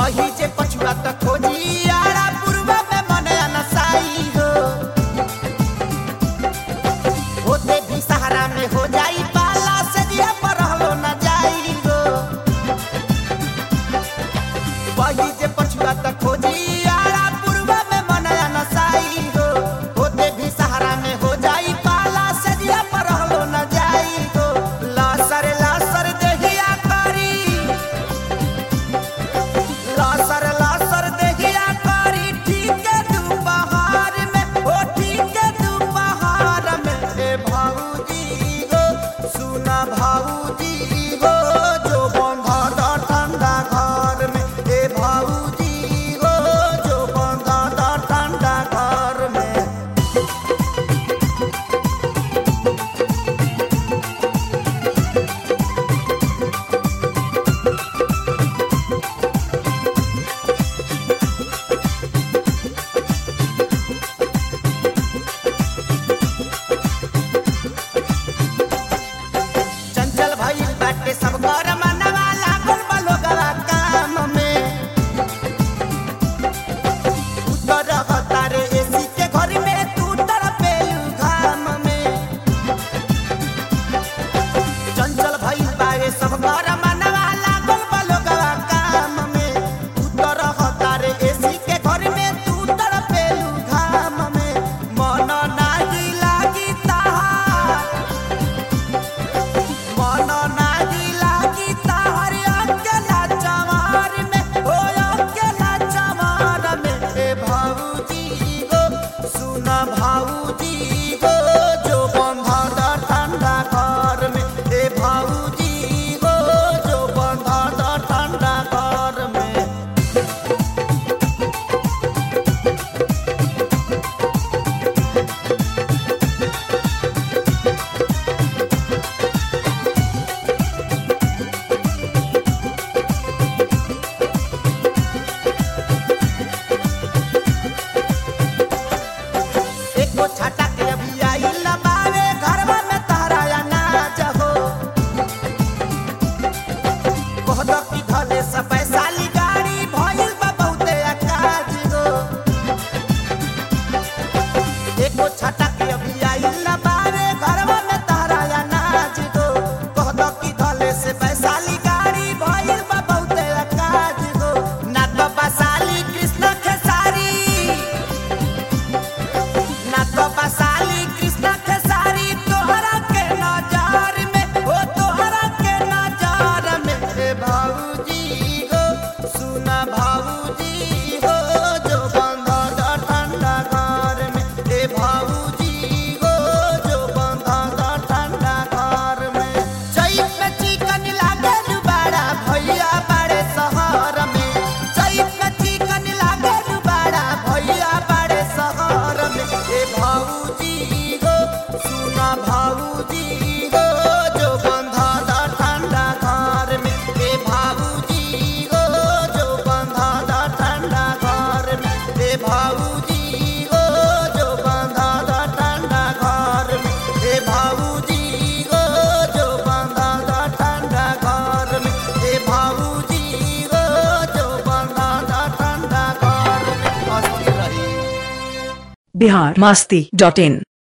वही जे पछुआ त खोजी आरा पूर्वा में मन अनसाई हो होते भी सहारा में हो जाई पाला से दिया पर रहलो न जाई हो वही जे पछुआ त खोजी आरा पूर्वा में मन अनसाई हो होते भी सहारा में हो जाई पाला से दिया पर रहलो न जाई हो लासर लासर देहिया करी लासर लासर देहिया करी ठीक है तू बहार में ओ ठीक है तू बहार में ए भाऊजी गो सुना भाऊजी गो जो बंधा दा ठंडा घर में ए भाऊजी गो जो बंधा दा ठंडा घर में चंचल भइल बाटे सब घर मनवा लागल बा लोगवा काम में उतर तारे एसी के घर में तू तड़पे घाम में चंचल भइल बारे सब घर मनवा लागल बा लोगवा काम में उतर तारे एसी के घर में तू तड़पे घाम में मन नाही लागी ताहार मन नाही लागी ताहर अकेला चमार में ओ अकेला चमार में ए भाऊजी गो सुना भाऊजी गो जो बंधा दा ठंडा घर में ए भाऊजी गो जो बंधा दा ठंडा घर में एको छाटा के अभी आई लबावे घरवा में तहरा अनाज हो कहत की धले से पैसा ली गाड़ी भइल बा बहुते अकाज हो एको छाटा के अभी आई लबावे घरवा में तहरा अनाज हो कहत की धले से पैसा ली गाड़ी भइल बा बहुते अकाज हो ना तो बसाली कृष्ण खेसारी ना तो बसाली कृष्ण खेसारी तोहरा के नजार में ओ तोहरा के नजार में ए भाऊजी गो सुना भाऊजी गो जो बंधा दा ठंडा घर में ए भाऊजी गो जो बंधा दा ठंडा घर में चैत में चिकन लागे दुबारा भैया बड़े शहर में चैत में चिकन लागे दुबारा भैया बड़े शहर में ए भाऊजी गो सुना भाऊजी गो जो बंधा दा ठंडा घर में ए भाऊजी गो जो बंधा दा ठंडा घर में ए भाऊजी गो जो बंधा दा ठंडा घर में ए भाऊजी गो जो बंधा दा ठंडा घर में ए भाऊजी गो जो बंधा दा ठंडा घर में अस्थिर रही बिहार मास्ती डॉट इन